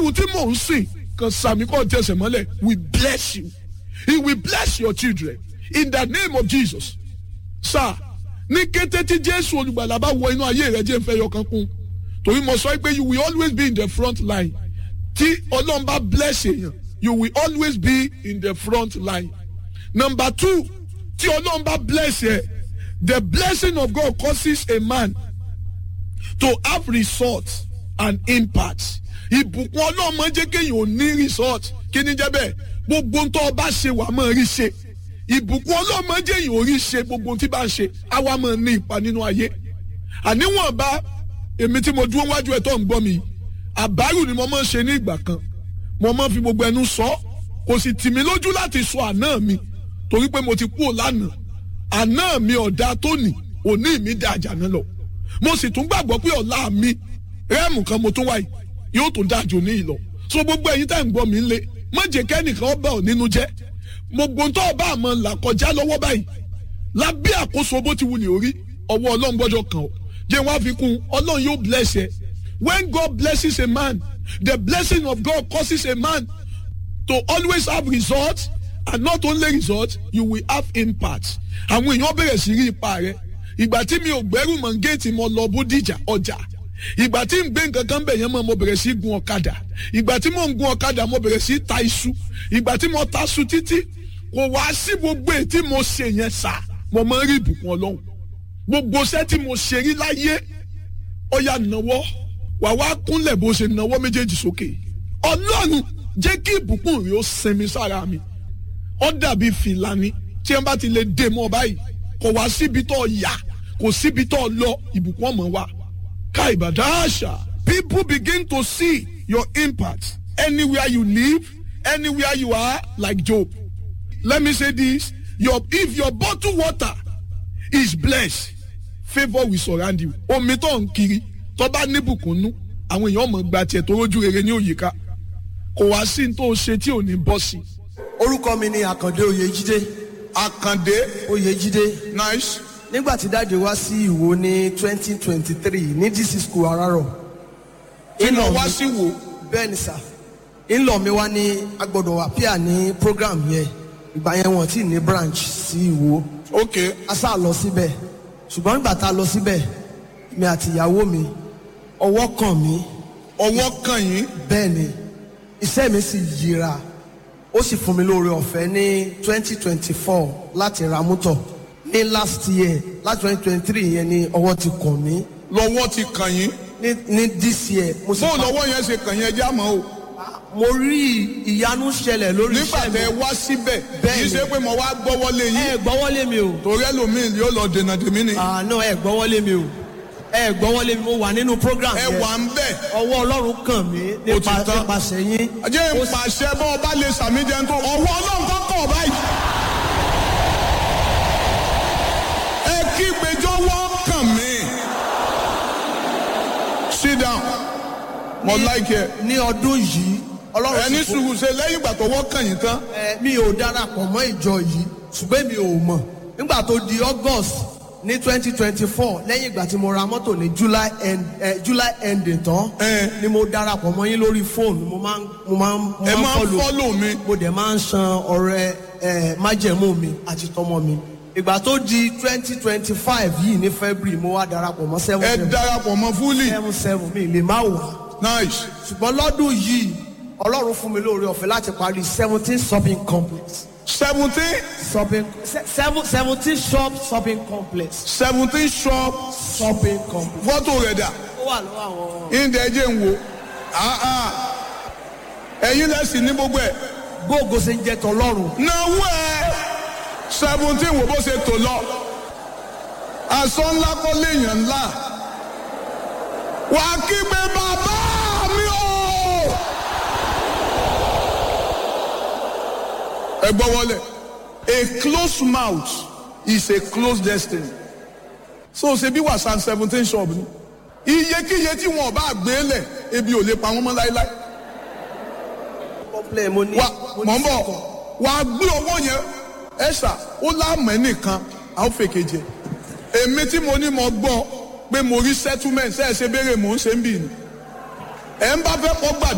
ọlọ́run tí mò ń sìn kan sàmì kọ́ tẹsẹ̀ mọ́lẹ̀ we bless you he will bless your children in the name of Jesus sir ní kété tí jésù olùgbàlà bá wọ inú ayé rẹ jẹ́ ń fẹ́ yọkan kún torí mo sọ pé you will always be in the front line tí ọlọ́run bá bless èèyàn you will always be in the front line number two tí ọlọ́run bá bless ẹ the blessing of God causes a man to have results and impact ìbùkún ọlọ́run máa ń jẹ́ kéèyàn ò ní result kí ni jẹ́ bẹ́ẹ̀ gbogbo tó o bá ṣe wà máa rí ṣe ìbùkún ọlọ́run máa ń jẹ́ èèyàn ò rí ṣe gbogbo tí bá ń ṣe àwa máa ní ipa nínú ayé àníwọ̀n bá èmi tí mo dúró wájú ẹ̀ tó ń gbọ́ mi àbárù ni mo máa ń ṣe ní ìgbà kan mo máa ń fi gbogbo ẹnu sọ kò sì tì mí lójú láti sọ àná mi torí pé mo ti kú ò lánàá àná mi ọ̀dà tóní òní mi dá àjànà lọ mo sì tún gbàgbọ́ pé ọ̀la mi rẹ́ẹ̀mù kan mo tún wáyé yóò tún dájú ní ìlọ so gbogbo ẹ̀yin tá ń gbọ́ mi ń lé má jẹ́ kẹ́nìkan ọba ò nínú jẹ́ gbogbo tó ọba àmọ́ là kọjá lọ́wọ́ báyìí lábẹ́ àkóso bó ti wulẹ̀ orí ọwọ́ ọlọ́run gbọ́dọ̀ kàn ọ́ jẹ́ wọ́n á fi kún ọlọ́run yóò bless ẹ when God blesses a man the blessing of God causes a man to always have results and not only results you will have impact àwọn èèyàn bẹ̀rẹ̀ sí rí ipa rẹ ìgbà tí mi ò gbẹ́rù mọ̀ géètì mo lọ bódìjà ọjà ìgbà tí n gbé nǹkan kan bẹ̀ yẹn mọ̀ mo bẹ̀rẹ̀ sí gun ọ̀kadà ìgbà tí mo ń gun ọ̀kadà mo bẹ̀rẹ̀ sí ta iṣu ìgbà tí mo ta iṣu títí kò wá sí gbogbo èyí tí mo ṣe yẹn sà mo máa ń rí ìbùkún ọlọ́run gbogbo iṣẹ́ tí mo ṣe rí láyé ọ̀yà nàwọ́ wà wá kúnlẹ̀ bó ṣe nàwọ́ méjèèjì sókè ọlọ́run jẹ́ kí ìbùkún rẹ̀ ó sinmi sára mi ó dàbí fìlà ni tí wọ́n bá ti lè dè mọ́ báyìí kò wá síbi tó yà kò síbi tó lọ ìbùkún ọmọ wa ká ìbàdàṣà people begin to see your impact anywhere you live anywhere you are like Job let me say this your if your bottle water is blessed favour will surround you omi tó ń kiri tó bá níbùkún nú àwọn èèyàn mọ̀ gba tiẹ̀ tó rójú rere ní òyìnká kò wá sí ní tó ṣe tí ò ní bọ́ sí. orúkọ mi ni àkàndé oyèjídé àkàndé oyèjídé nice nígbà tí dáàdi wá sí ìwò ní twenty twenty three ní dc school arárọ̀ iná wá sí wo bẹ́ẹ̀ ni sà ńlọ mi wá ní agbọ́dọ̀ appear ní program yẹn ìgbà yẹn wọ́n ti ní branch sí ìwò ok a sá lọ síbẹ̀ ṣùgbọ́n nígbà tá a lọ síbẹ̀ mi àti ìyàwó mi ọwọ́ kàn mí ọwọ́ kàn yín bẹ́ẹ̀ ni iṣẹ́ mi sì yíra ó sì fún mi lóore ọ̀fẹ́ ní twenty twenty four láti ra mọ́tò ní last year láti twenty twenty three yẹn ni ọwọ́ ti kàn mí lọ́wọ́ ti kàn yín ní ní this year mo sì bó pa- lọ́wọ́ yẹn ṣe kàn yín ẹjẹ́ àmọ́ o mo rí ìyanu ṣẹlẹ̀ lórí nígbà iṣẹ́ mi tẹ wá síbẹ̀ kì í Bẹ́ẹ̀ni. ṣe pé mo wá gbọ́wọ́lé ẹ yín gbọ́wọ́lé mi o torí ẹlòmíì yóò lọ dènà tèmi ni àná ẹ gbọ́wọ́lé mi o ẹ gbọ́wọ́lé mi mo wà nínú program ẹ yẹn wà ń bẹ̀ ọwọ́ ọlọ́run kàn mí Ó ti nípa tán. nípasẹ̀ yín ajé ń pàṣẹ bọ́ ọba lè sàmì jẹun tó ọwọ́ ọlọ́run kan kọ̀ báyìí. ẹ kí gbẹjọ́wọ́ kàn mí. sit down mo like ẹ ní ọdún yìí ọlọ́run ẹni sì fún- sùúrù ṣe lẹ́yìn ìgbà tọwọ́ kàn yín tán ẹ, mi ò darapọ̀ mọ́ ìjọ yìí ṣùgbọ́n mi ò mọ̀ nígbà tó di august ní twenty twenty four lẹ́yìn ìgbà tí mo ra mọ́tò ní july end eh, july ending tán Eh. ni mo darapọ̀ mọ́ yín lórí fóònù mo máa ń mo máa ń mo ẹ máa ń follow. fọ́lò mi mo dẹ̀ máa ń san ọrẹ ẹ májẹ̀mú mi àti tọmọ mi ìgbà tó di twenty twenty five yìí ní february mo wá darapọ̀ mọ́ seven ẹ seven darapọ̀ mọ́ fúlì seven seven mi lè má wà nice ṣùgbọ́n lọ́dún yìí ọlọ́run fún mi lóore ọ̀fẹ́ láti parí seventeen shopping complex seventeen shopping se- seven seventeen shop shopping complex seventeen shop shopping complex. fọ́tò rẹ̀ dà ó wà lọ́wọ́ àwọn ìdẹ̀ ẹ̀jẹ̀ ń wo Ah, ah. ẹ̀yin lẹ́sìn ní gbogbo ẹ̀ gbóògó ṣe ń jẹ tọlọ́run náwó ẹ̀ seventeen wo bó ṣe tò lọ aṣọ ńlá kọ́ léèyàn ńlá wà á kígbe bàbá mi o. ẹ gbọ́ wọlé a closed mouth is a closed destiny so ṣe bí wàsán seventeen shop ni iyekíye tí wọn bá gbé lẹ̀ ebi ò lè pa wọn mọ́ láéláé complain mo ní wa mo mọ̀ ní ń bọ̀ sẹ́kọ̀ọ́. wà á gbé owó yẹn ẹ̀ṣà ó láàmú ẹnìkan a ó fèkè jẹ èmi tí mo ní mo gbọ́ pé mo rí settlement ṣe é ṣe béèrè mò ń ṣe ń bì ní ẹ̀ ń bá fẹ́ kọ́ gbàdúrà.